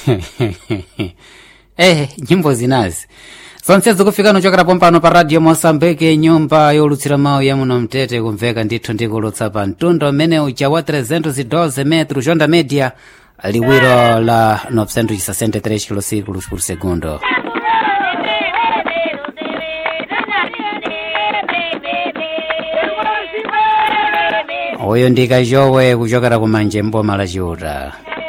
eh nyimbo zinazi zonse zikufika nochokera pompano pa radio mosambike nyumba yolutsira mawu ya muno mtete kumveka ndithu ndikulutsa pa mtundo mmene uja wa 312 metro jonda media liwiro la 963 kilosículos por segundo uyu ndi kajowe kuchokera kumanje mboma la chiuta